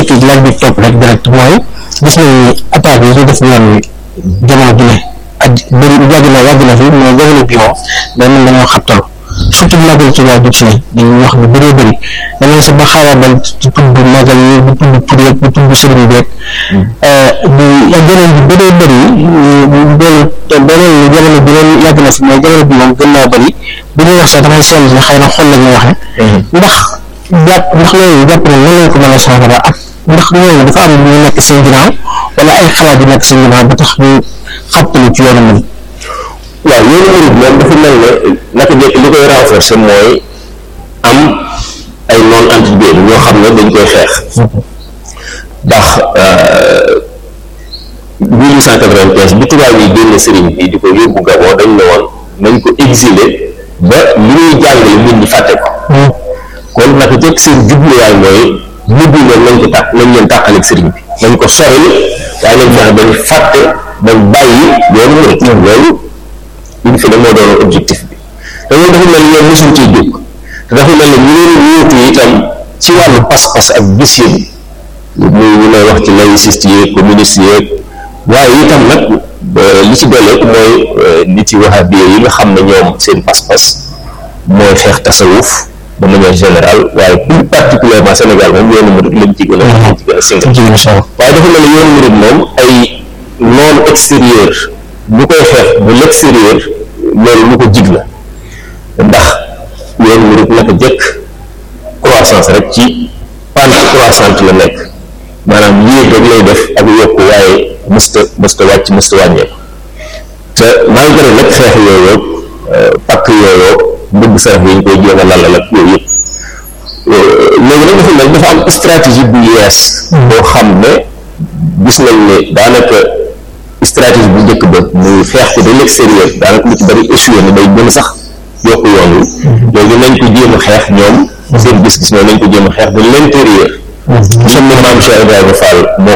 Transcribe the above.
njëkk laaj bi topp rek direct mooy gis nañ ni attaque yi ñu def yoon wi jamono ju ne ak bëri yàgg na yàgg na fi mais jamono bi moom day mel dañoo xabtal surtout magal ci waa jub si dañuy wax lu bëree bëri dañoo sa ba xaabaabal ci tudd magal yi di tudd pour yëpp di tudd sëriñ bi di yeneen bi bëree bëri loolu te beneen jamono bi leen yàgg na fi mais jamono bi moom gën naa bëri bu ñuy wax sax dafay sell ne xëy na xol la ñuy waxe ndax jàpp ndax loolu jàpp na nan lañ ko mën a saafara ak ndax ñooñu dafa am ñu nekk seen ginnaaw wala ay xalaat yu nekk seen ginnaaw ba tax ñu xàppalu ci yoonu mën waaw yoonu murid moom dafa mel ne naka jekk li koy renforcer mooy am ay non antibié ñoo xam ne dañ koy xeex ndax 1895 bi tubaab yi génne sëriñ bi di ko yóbbu Gabon dañ ne woon nañ ko exiler ba li ñuy jàngale nit ñi fàtte ko kon naka jekk seen jubluwaay mooy mujj leen nañ ko tàq nañ leen tàqaleeg sëriñ bi nañ ko soril waaye nañ fexe bañ fàtte bañ bàyyi yoonu murid loolu liñ fi ne moo doon objectif bi te loolu dafa mel ni ñoom mosuñ ciy jóg te dafa mel ni ñu leen wuutu itam ci wàllu pas-pas ak gis-yéen muy ñu lay wax ci laïciste yeeg communiste yeeg waaye itam nag li ci dooleeku mooy nit yi wahabi yi nga xam ne ñoom seen pas-pas mooy xeex tasawuf de manière générale waaye plus particulièrement Sénégal moom yoonu murid lañ ci gën a lañ ci gën a singal waaye dafa mel ni yoonu murid moom ay non extérieur bu koy xeex bu l'extérieur loolu lu ko jig la ndax yoonu murid naka jëkk croissance rek ci pente croissante la nekk maanaam yéeg rek lay def ak yokk waaye mësta mësta wàcc mësta wàññeeku te malgré nag xeex yooyu pakk yooyu bëgg sarax yi ñu koy jéem a lalal ak yooyu yëpp léegi nag dafa mel dafa am stratégie bu yees boo xam ne gis nañ ne daanaka stratégie bu njëkk ba muy xeex ko de l'extérieur daanaka lu ci bari échoué na day gën a sax yokk yoon wi léegi nañ ko jéem a xeex ñoom seen gis-gis mooy nañ ko jéem a xeex de l'intérieur xam ne maam Cheikh Ibrahima Fall moo